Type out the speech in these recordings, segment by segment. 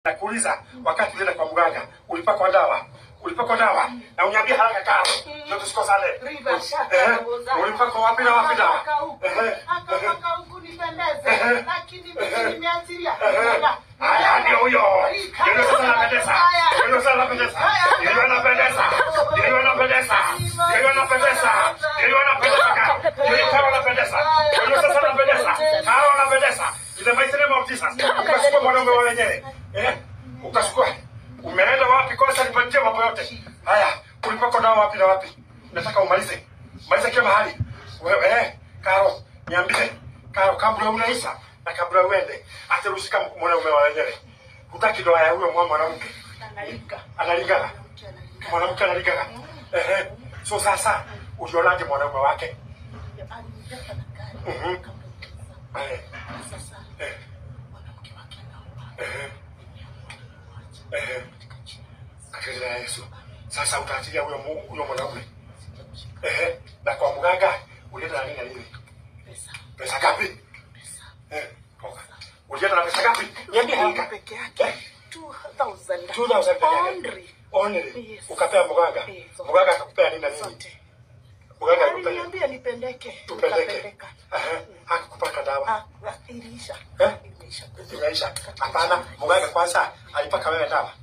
Nakuuliza, wakati ulienda kwa mganga ulipakwa dawa? Ulipakwa dawa? Na uniambie haraka kama ndio tusikosane. Riva shaka Eh, naboza. ulipakwa wapi na wapi dawa? Akapaka huku, Eh, akapaka huku nipendeze. Eh. Lakini mimi nimeachilia. eh. Haya ndio huyo. Ndio sasa anapendeza. Ndio sasa anapendeza. Ndio anapendeza. Ndio anapendeza. Ndio anapendeza. Ndio anapendeza. Ndio kama anapendeza. Ndio sasa anapendeza. Kama anapendeza. Ile maisha ni mautisa. Ukachukua mwanaume wa wenyewe. Eh? Ukachukua. Umeenda wapi kwanza nipatie mambo yote. Haya, ulipakwa dawa wapi na wapi? Nataka umalize. Maliza kila mahali. Wewe eh, Karo, niambie. Karo, kabla unaisha na kabla uende, atarushika mwanaume wa wenyewe. Hutaki doa ya huyo mwa mwanamke. Analinga. Analingana. Mtu analinga. Mwanamke analingana. Ehe. So sasa ulionaje mwanaume wake? Alinibeba na gari. Mhm. Akamwingiza. Eh. Na sasa Eh. mwanamke wake anaomba. Ehe. Ehe. Katika jina la Yesu. Sasa utaachilia huyo mu- huyo mwanaume. Ehe. Na kwa mganga ulienda na nini na nini? Pesa. Pesa ngapi? Pesa. Eh. toka. Ulienda na pesa ngapi? Niambie haraka. Peke yake. Eh. 2000. 2000 peke yake. Only. Only. Yes. Ukapea mganga. Eh, zote. Mganga akakupea nini na nini? Zote. Mganga akakupea. Aliniambia nipendeke. Tupeleke. Nikapeleka. Ehe. Hakukupaka dawa. Ah, ah, iliisha. Eh? Iliisha. Inaisha. Hapana, mganga kwanza alipaka wewe dawa.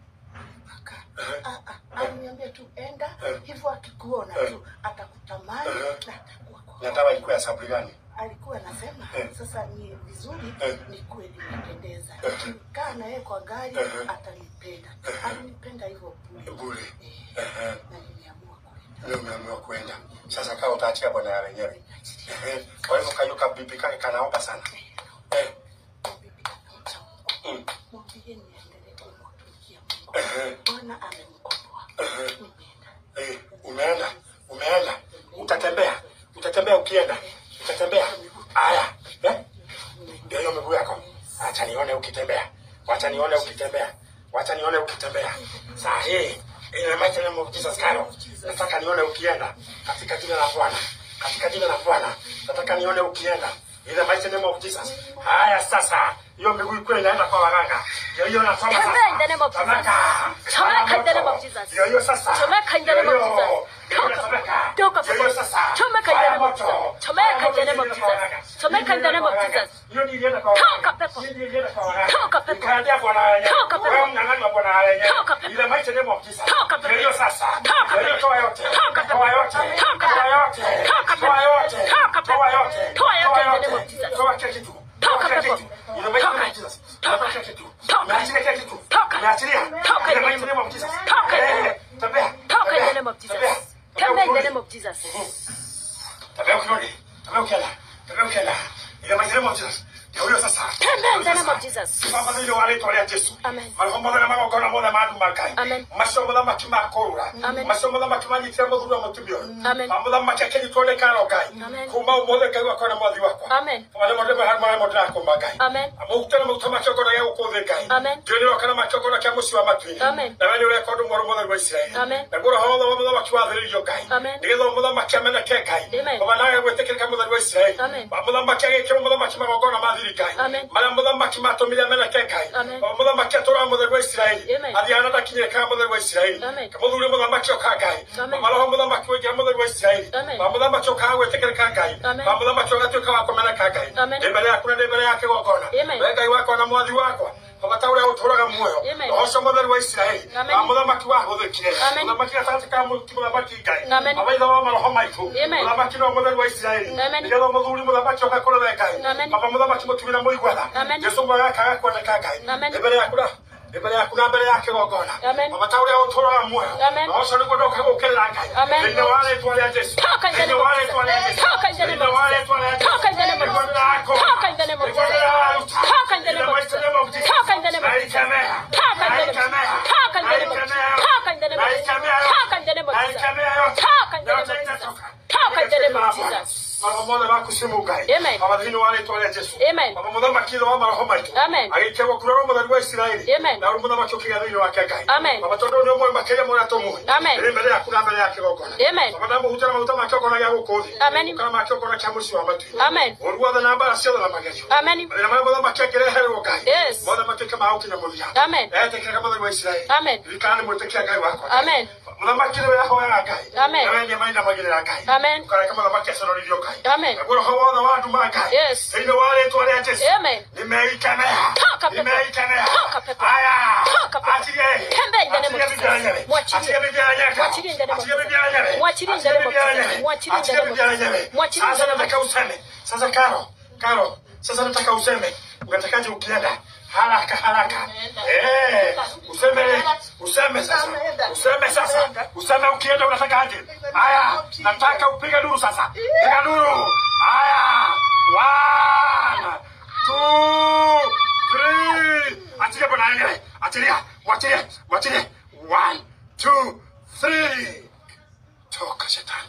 Mpaka. Ehe. Ah, ah, aliniambia tu enda Eh. hivyo, akikuona Eh. tu atakutamani Eh. na atakuwa kwa Na dawa ilikuwa ya saburi gani? alikuwa anasema Eh. sasa ni vizuri Eh. nikuwe nimependeza, Eh. nikikaa na yeye kwa gari Eh. atanipenda. Alinipenda hivyo bure, Bure. Eh, Ehe. na nimeamua kwenda. Leo umeamua kwenda. Sasa kaa utaachia bwana ya wenyewe. Ehe. Kwa hivyo kayo kabibi kake kanaomba sana. Eh. Bibi anamcha Mungu, Mm. mwambie niendelee kumtumikia Mungu. Ehe. Bwana amemkomboa. Ehe. Nimeenda. Eh, umeenda. Umeenda. Utatembea. Utatembea ukienda. Utatembea. Aya. Eh? Ndio hiyo miguu yako. Acha nione ukitembea. Wacha nione ukitembea. Wacha nione ukitembea. Saa hii ina maana ni muujiza skaro. Nataka nione ukienda katika jina la Bwana. Katika jina la Bwana. Nataka nione ukienda. Ina maana ni muujiza. Haya sasa. Hiyo miguu iko inaenda kwa waganga. Ndio hiyo nasoma sasa. Tembea in the name of Jesus. Tamaka. Chomeka in the name of Jesus. Ndio hiyo sasa. Chomeka in the name of Ndio hiyo. Jesus. Ndio hiyo tamaka. Toka Ndio hiyo pepo. sasa. Chomeka in the name of Fire moto. Jesus. Chomeka in the Fire name of moto Jesus. ilienda kwa Chomeka in the name of waganga. Jesus. Hiyo ndio ilienda kwa Toka waganga. pepo. Hiyo ndio ilienda kwa waganga. Toka pepo. Ikaendea bwana wenyewe. Toka pepo. Wewe mnyang'anyi wa bwana wenyewe. Toka pepo. Ile mighty name of Jesus. Toka pepo. Ndio hiyo sasa. Toka Ndio hiyo pepo. toa yote. Toka pepo. Toa yote. Toka Toa pepo. yote. Toka pepo. Toa yote. Toka pepo. Toa yote. Toa yote in the yote. name of Jesus. Toa kila kitu. Toka Toa kila pepo. kitu. Ile mighty name Toka. of Jesus. Toka. Toa kila kitu. Toka. Umeachilia kila kitu. Toka. Umeachilia. Toka Ile in the mighty name name of Jesus. Toka in the Eh, name- Tembea. Toka in the Tembea. name of Jesus. Tembea. Tembea in the Tembea name of Jesus. Tabea ukirudi. Tabea ukienda. Tabea ukienda. Ile mighty name of Jesus. Ndio huyo sasa. Tembea in the name of Jesus. Baba ndio wale tolea Yesu. Amen. Marhum baba na mama kona moda madu makai. Amen. Mashomo da makima kora. Amen. Mashomo da makima ni temo du mutubio. Amen. Mambo da makakeni tole karo kai. Amen. Kuma umole kai wa kona mwadhi wako. Amen. Wale mode ba harma mode na komba kai. Amen. Amo utana mu tama choko na yako kode kai. Amen. Joni wa kana machoko na kya musi wa matwi. Amen. Na wale ule kodo moro mode wa Israeli. Amen. Na gora hawa wa mode wa kiwa dhiri yo kai. Amen. Ndizo mode makya mena ke kai. Amen. Baba na wewe tekele kama mode wa Israeli. Amen. Baba makya ke mode makya magona madhiri kai. Amen. Mara muthamaki matumire ameneke ngai Amen. muthamaki atũra mũtheru wa isiraeli Amen. athiana ndakinyire kana mũtheru wa isiraeli Amen. kamuthuri mũthamaki oka ngai Amen. maroho mũthamaki wĩngĩra mũtheru wa isiraeli Amen. ma mũthamaki ũkaga gwĩtĩkĩrĩka ngai Amen. ma mũthamaki ũgatuĩka wa kũmeneka ngai Amen. ndĩ mbere yaku na ndĩ mbere ya kĩgongona Amen. we ngai wakwa na mwathi wakwa bata ũrĩa ũtũraga muoyo Amen. ũcio mũtheru wa isiraeli Amen. ma mũthamaki wahũthĩkire Amen. mũthamaki gatagatĩ ka mũruti mũthamaki ngai Amen. maithe wa maroho maitũ Amen. mũthamaki no mũtheru wa isiraeli Amen. nĩgetha mũthuri mũthamaki oka kũrore ngai Amen. baba mũthamaki mũtumire mũigwatha Amen. jesu mwagakaga kuoneka ngai Amen. nĩ mbere yaku na nĩ mbere yaku na mbere ya kĩgongona Amen. baba ta ũrĩa ũtũraga muoyo Amen. na ũcio nĩguo ndoka gũkĩrĩra ngai Amen. thĩinĩ wa rĩtwa rĩa jesu Toka in the thĩinĩ name wa of rĩtwa rĩa Jesus. jesu Toka in the name thĩinĩ of wa Jesus. rĩtwa rĩa jesu Toka in the name of Nĩguo Jesus. ndĩrakũra. Toka in the name of Nĩguo Jesus. ndĩraruta. Toka in the name of In the Jesus. name of Jesus. Toka in the name of Jesus. Naikemea. Toka in the name of Jesus. Naikemea. Toka in the name of Jesus. Naikemea. Toka in the name of Jesus. Naikemea. Toka in the name of Jesus. Naikemea yote. Toka in the name Yote of Jesus. itatoka. Toka in the name of Katika jina la Jesus. Bwana. mothe makusimu ngai Amen. baba thĩinĩ wa rĩtwa rĩa jesu Amen. baba mũthamaki thĩ wa maroho maitũ Amen. agĩikagwo kurorwo mũtheri wa isiraeli Amen. na rĩu mũthamaki ũkĩgĩa thĩinĩ wake ngai Amen. baba tondũ nĩ ũmwe makĩria mũrĩa tũmũĩ Amen. ĩrĩ mbere yaku na mbere ya kĩgongona Amen. baba ndamũhutĩra maguta ma kĩgongona gĩa gũkũ thĩ Amen. kana ma kĩgongona kĩa mũciĩ wa matuĩ Amen. ũru wothe na mbara ciothe na magerio Amen. mathĩna marĩa mũthamaki angĩreherwo ngai Yes. mothe matuĩke ma gũkinya mũthia Amen. etĩkĩraga mũtheri wa isiraeli Amen. ririkana nĩ mwĩtĩkia ngai wakwa Amen. mũthamaki nĩwe ahoyaga ngai Amen. nawe nĩ mainamagĩrĩra ngai Amen. ũkareka mũthamaki aconoririo ngai Amen. naguo roho wothe wa nduma ngai Yes. thĩinĩ wa rĩtwa rĩa jesu Amen. nimeikemea Toka pepo. nimeikemea Toka pepo. aya Toka pepo. achilie Tembea in the name of achilie Jesus. bibi yenyewe Mwachilie. achilie bibi yenyewe Mwachilie in the name of achilie bibi Jesus. yenyewe Mwachilie in the name of Jesus. Mwachilie in the name of bibi Jesus. yenyewe Mwachilie in the sasa name of nataka useme sasa karo karo sasa nataka useme unatakaje ukienda haraka haraka eh useme useme sasa useme sasa useme ukienda unatakaje haya nataka upige duru sasa piga duru haya one two three achilia bwana yeye achilia mwachilie mwachilie one two three toka shetani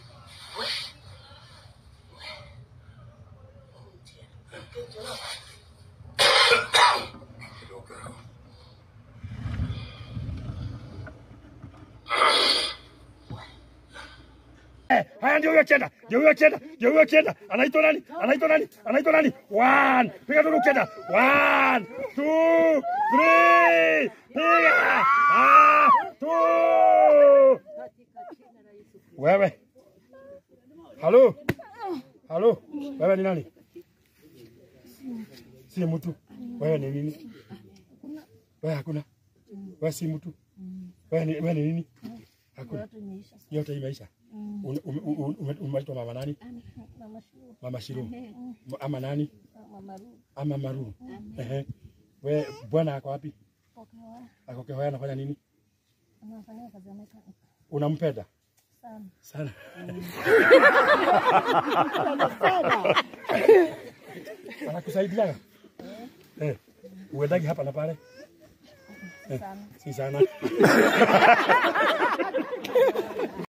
Haya, ndio huyo chenda, ndio huyo chenda, ndio huyo chenda. Anaitwa nani? Anaitwa nani? Anaitwa nani? One. Piga duru chenda. One, two, three. Piga. Ah, two. Wewe. Halo. Halo. Wewe ni nani? Si mtu. Wewe ni nini? Wewe hakuna. Wewe si mtu. Wewe ni wewe ni nini? Hakuna. Yote imeisha. Ume- ume- ume- ume- Umeitwa mama nani? Mama Shiru. Ama nani? Ama Maru. Ehe. We bwana ako wapi? Ako Kehoya anafanya nini? Unampenda? Sana. Anakusaidiaga? Eh. Uendagi hapa na pale? Eh, si sana.